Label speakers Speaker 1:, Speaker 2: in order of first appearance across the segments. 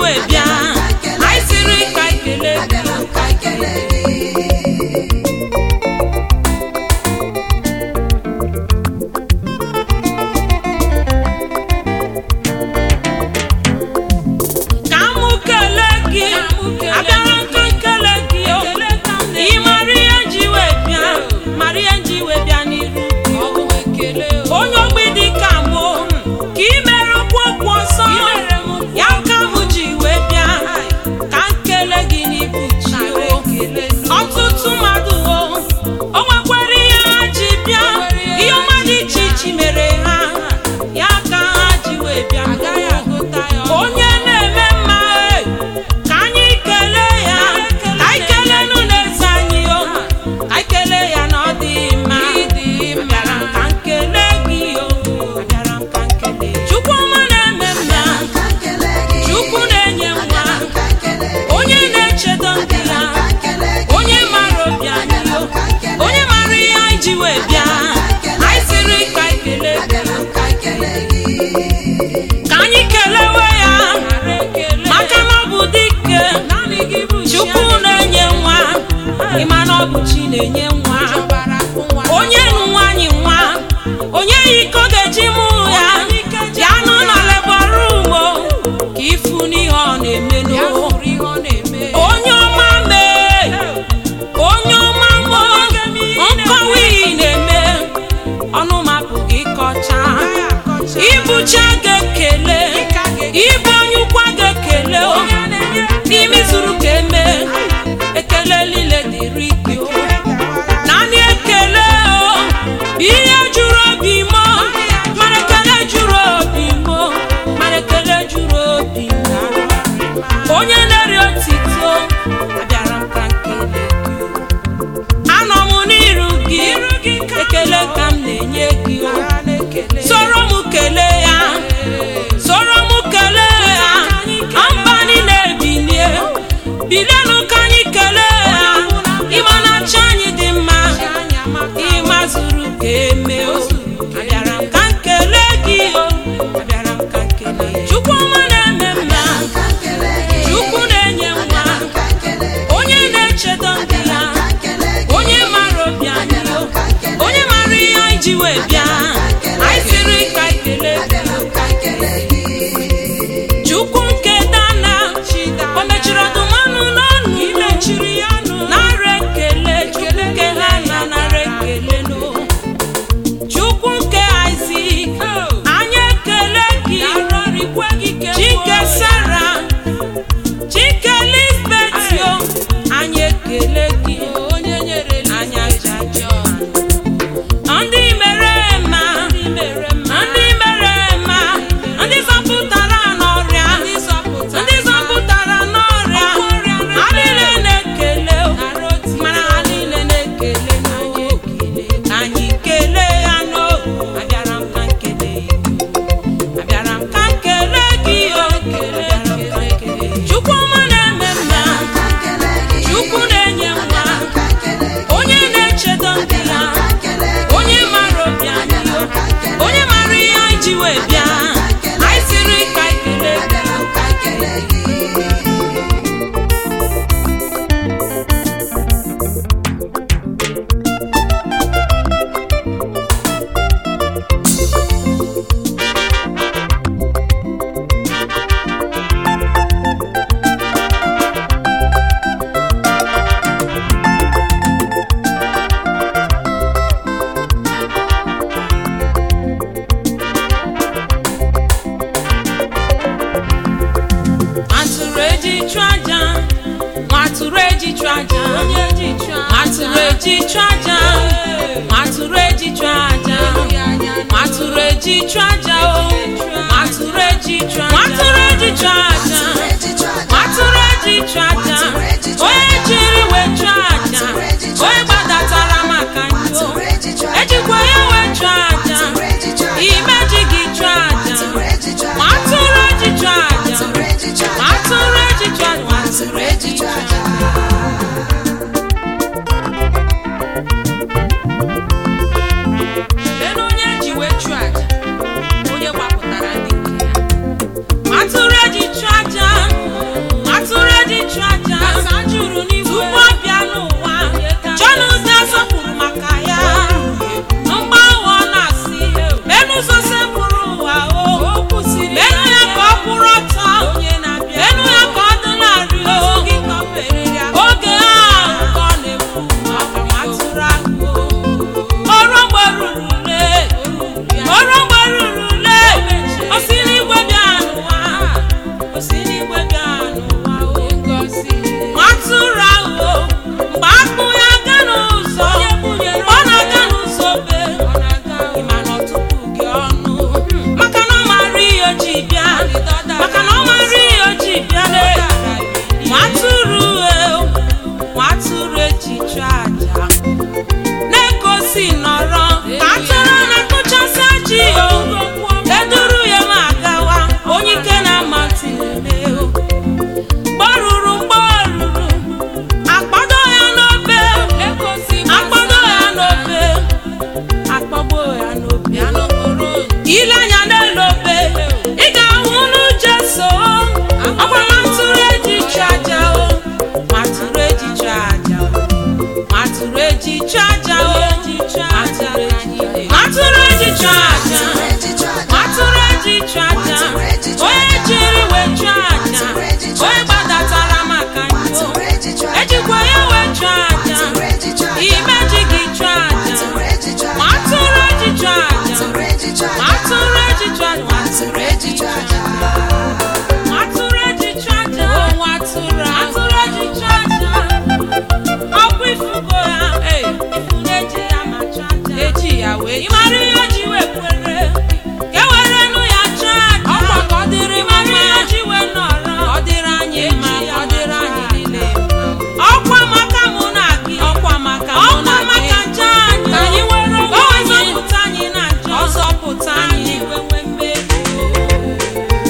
Speaker 1: wee bịa anyị siri ka anyị kelee gị ka mụ kelee gị abịara nka nkele gị o ị mara ihe nji wee bịa mara ihe nji wee bịa n'iru gị onye ogbi dị ka mụ ka ị mere okwu okwu ọsọ ya ka mụ ji wee bịa ka nkele gị n'ibu chi o ọtụtụ mmadụ o o nwekwara ihe ha ji bịa ihe ọma dị iche iche mere ha ya ka ha ji wee bịa onye na-eme mma e, ka anyị kelee ya ka anyị kelee nụ n'eze anyị o ka anyị kelee ya na ọ dị mma abịara m ka nkele gị o abịara m ka nkele chukwu ọma na-eme mma chukwu na-enye nwa onye na-echedo ndị ya onye mara obi anyị o onye mara ihe anyị ji wee bịa anyị siri ka anyị kelee gị ka anyị kelewe ya maka na ọ bụ dike chukwu na-enye nwa ịma na ọ bụ chi na-enye nwa onye nụ nwaanyị nwa onye yi iko ga-eji mụ ya ya nọ na lebarum ka ifu n'ihe ọ na-eme n'o onye ọma mee onye ọma mo nkọwa iyi na-eme ọnụ mapụghị ịkọcha ibucha ga-ekele ibu onye ụkwa ga-ekele o n'ime zuru ka eme ekele niile dịrị gị o naanị ekele o ihe juru obi m o, mana ekele juru obi m o, mana ekele juru obi m o. onye na-eri otito abịara m ka nkele gị o. anọ m n'iru gị ekele ka m na-enye gị o soro m kelee ya soro m kelee ya mba niile bilie bilienụ ka anyị kelee ya ịma na chi anyị dị mma ịma zuru ka eme o abịara m ka nkele gị o abịara m ka nkele chukwu ọma na-eme mma chukwu na-enye nwa onye na-echedo ndị ya onye mara obi anyị o onye mara ihe anyị ji wee bịa anyị siri ka anyị kelee gị chukwu nke dana o mechiri ọdụmanụ n'ọnụ imechiri ya nụ nara ekele chukwu nke ha na nara ekele no chukwu nke isak anyị ekele gị chike sara chike lisbeth yo anyị ekele gị anyị ajaja ndị mere ma ndị mere ma ndị zọpụtara n'ọrịa ndị zọpụtara n'ọrịa ha niile na-ekele o, mana ha niile na-ekele n'o. Ka anyị kelee ya n'o abịara m ka nkele ya abịara m ka nkele gị o abịara m ka nkele chukwu ọma na-eme mma chukwu na-enye nwa onye na-echedo ndị ya onye mara obi anyị o onye mara ihe anyị ji wee bịa anyị siri ka anyị kelee gị atụrụ eji chụ aja nwa atụrụ eji chụ aja nwa atụrụ eji chụ aja nwa atụrụ eji chụ aja nwa atụrụ eji chụ aja o nwa atụrụ eji chụ aja nwa atụrụ eji chụ aja nwa atụrụ eji chụ aja onye jiri wee chụ aja onye gbadatara maka njọ ejikwa ya wee chụ aja imeji gị chụ aja nwa atụrụ eji chụ aja nwa atụrụ eji chụ aja nwa atụrụ eji chụ aja lee na onye ji wee chụọ aja onye gbapụtara ndị nke ya atụrụ eji chụọ
Speaker 2: atụrụ ejicha aja
Speaker 1: atụrụ eji chụ aja
Speaker 2: onwe atụrụ ahụ
Speaker 1: atụrụ eji chụ aja ọkwa ifugo ya ifu na-eji ya ma chụ aja
Speaker 2: eji ya wee
Speaker 1: ị mara ihe o ji wee kwere ka e were nụ ya chụọ aja
Speaker 2: ọkwa ka ọ dịrị
Speaker 1: ị mara ihe
Speaker 2: mma
Speaker 1: o ji wee nọrọ
Speaker 2: ka ọ dịrị anyị mma
Speaker 1: Eji ya
Speaker 2: ka ọ dịrị anyị niile mma
Speaker 1: ọkwa maka mụ na gị
Speaker 2: ọkwa maka mụ
Speaker 1: ọkwa
Speaker 2: na
Speaker 1: maka
Speaker 2: gị
Speaker 1: nje anyị
Speaker 2: ka anyị were onwe
Speaker 1: Ka ọ
Speaker 2: anyị
Speaker 1: zọpụta anyị na njọ
Speaker 2: ọ zọpụta anyị
Speaker 1: anyị wee nwee mmeri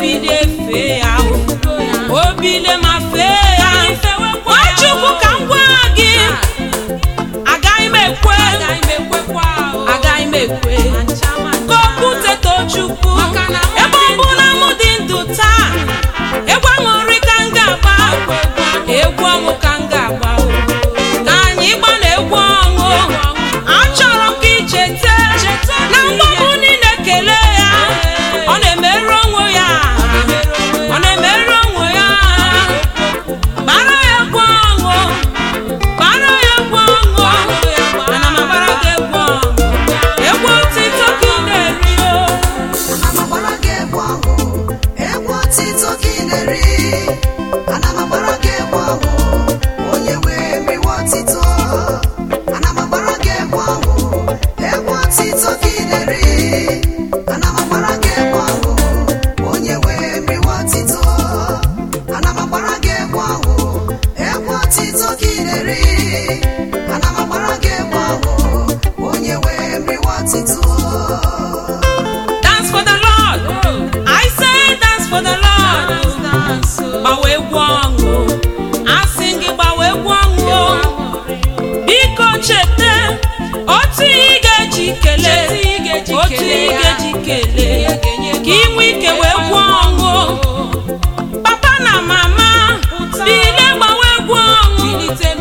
Speaker 1: bilie fee ya o o bilie ma fee ya nwachukwu ka m gwa gị agaghị m ekwe agaghị m ekwe ka okwute tochukwu ebe ọ bụ na mụ dị ndụ taa egwu aṅụrị ka m ga-agba egwu ọṅụ ka m ga-agba o. ka anyị gba na egwu ọṅụ achọrọ m ka icheta na mgbagbu niile kelee ya ọ na-emerụ onwe ya ọ na-emerụ onwe ya gbara ya egwu ọṅụ gbara ya egwu ọṅụ ana m agbara gị egwu ọṅụ egwu otito gị na-eri o
Speaker 3: Ana m agbara gị egwu ahụ, egwu otito gị na-eri. Ana m agbara gị egwu ahụ, onye wee meriwe otito. Ana m agbara gị egwu ahụ, egwu otito gị na-eri. Ana m agbara gị egwu ahụ, onye wee meriwe otito. Ana m agbara gị egwu ahụ, egwu otito gị na-eri. Ana m agbara gị egwu ahụ, onye wee meriwe otito.
Speaker 1: dance for the lord i say dance for the lord gbawa egwu ọṅụ asị gị gbawa egwu ọṅụ biko cheta otu ihe ị ga-eji kelee otu ihe ị ga-eji kelee ka ị nwee ike wee gwuo ọṅụ papa na mama bilie gbawa egwu ọṅụ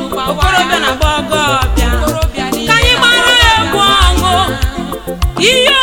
Speaker 1: okorobịa na agbọghọbịa ka anyị gbara ya egwu ọṅụ ihe